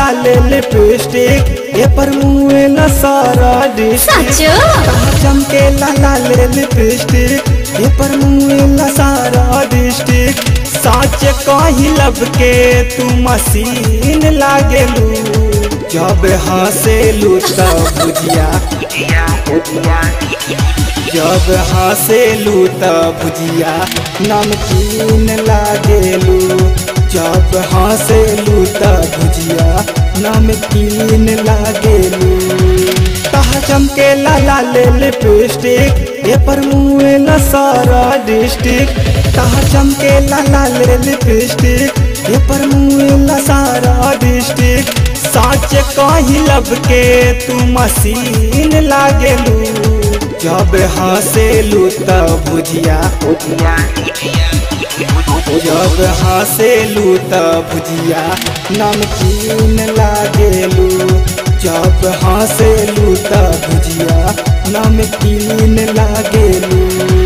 लाल lipstick ये पर मुँह न सारा डिस्ट्रिक्ट सच चमके लाल लिपस्टिक ये पर मुँह न सारा डिस्ट्रिक्ट साच कही लब के तू मशीन लागेलू जब हंसेलू तब बुझिया जब हंसेलू तब भुजिया नमकीन लागेलू जब हंसेलू तब भुजिया नमकीन लागेलू तह चमके लाला ले लिपस्टिक ये पर मुँह न सारा डिस्ट्रिक्ट तह चमके लाला ले लिपस्टिक ये पर मुँह न सारा डिस्ट्रिक्ट साच कही लब के तू मशीन लागेलू जब हंसेलू तब भुजिया जब हंसेलू तब भुजिया नमकीन लागेलू जब हंसेलू तब भुजिया नमकीन लागेलू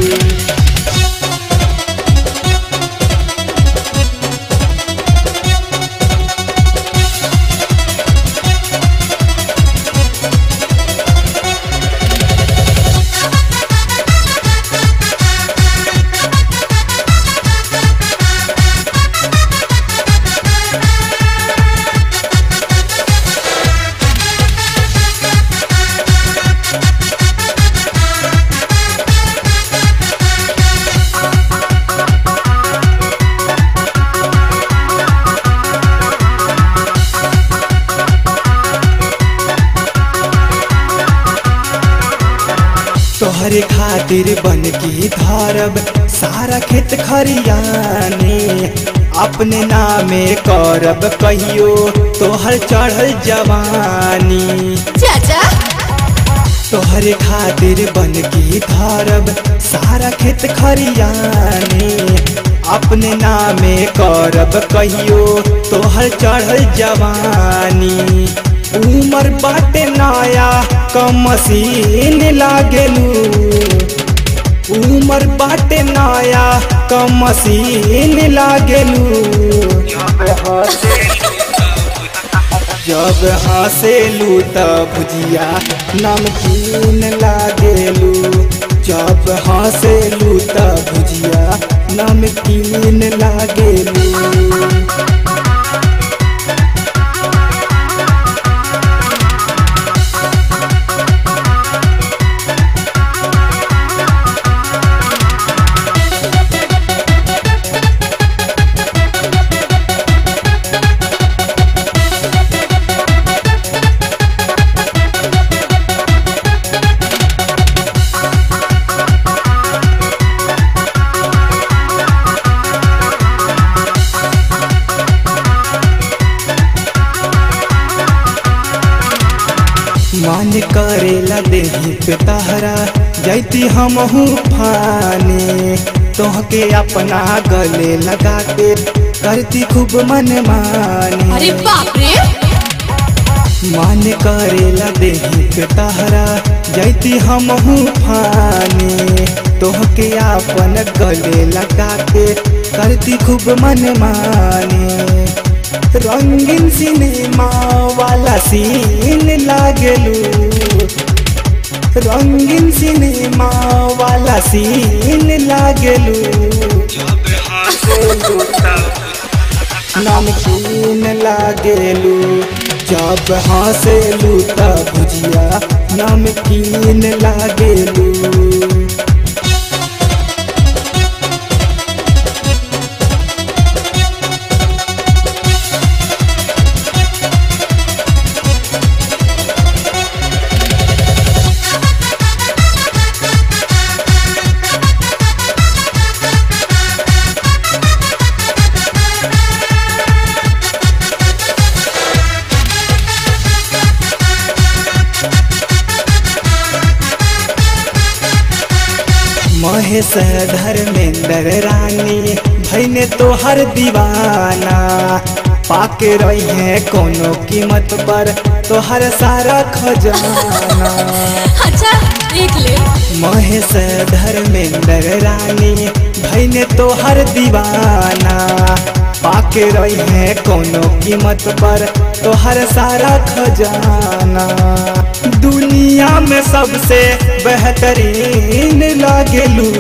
तोहरे खातिर बन की धरब सारा खेत खरियाने अपने नामे करब कहियो तोहर चढ़ल जवानी चाचा तोहरे खातिर बन की धरब सारा खेत खरियाने अपने नामे करब कहियो तोहर चढ़ल जवानी उमर बाटे नया कम मशीन लागेलू उमर बाटे नया कम मशीन लागेलू जब हंसेलू तब भुजिया नमकीन लागेलू जब हंसेलू तब भुजिया नमकीन लागेलू मन करेला देही पे तहरा जैती हमहू फाने तोहके अपना गले लगा के करती खूब मन माने अरे बाप रे मन करेला देही पे तहरा जैती हमहू फाने तोहके अपन गले लगा के करती खूब मन माने रंगीन सिनेमा वाला सीन लागेलू रंगीन सिनेमा वाला सीन लागेलू नमकीन लागेलू जब हंसेलू तब भुजिया नमकीन लागेलू महेश धर्मेंद्र रानी भैने तोहर दीवाना पाके रही है कोनो कीमत पर तोहर सारा खजाना अच्छा देख ले महेश धर्मेंद्र रानी भैने तोहर दीवाना पाके रही है कोनो कीमत पर तोहर सारा खजाना दुनिया में सबसे बेहतरीन लागेलू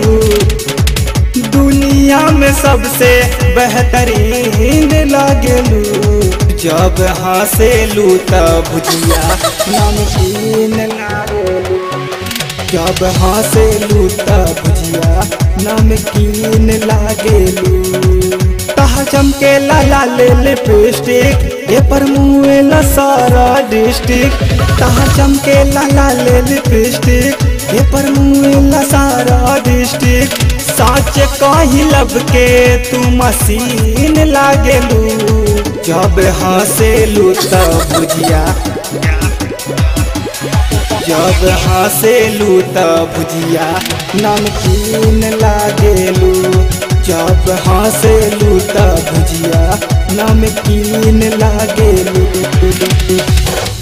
दुनिया में सबसे बेहतरीन लागेलू जब हंसेलू तब भुजिया नमकीन लागेलू जब हंसेलू तब भुजिया नमकीन लागेलू तहा चमके लाला ले लिपस्टिक ये पर मुँह सारा डिस्ट्रिक्ट तहा चमके लाला ले लिपस्टिक ये पर मुँह सारा डिस्ट्रिक्ट साच कही लब के तू मसीन लागेलू जब हंसेलू तब भुजिया जब हंसेलू तब भुजिया नमकीन लागेलू जब हंसेलू तब भुजिया नमकीन लागेलू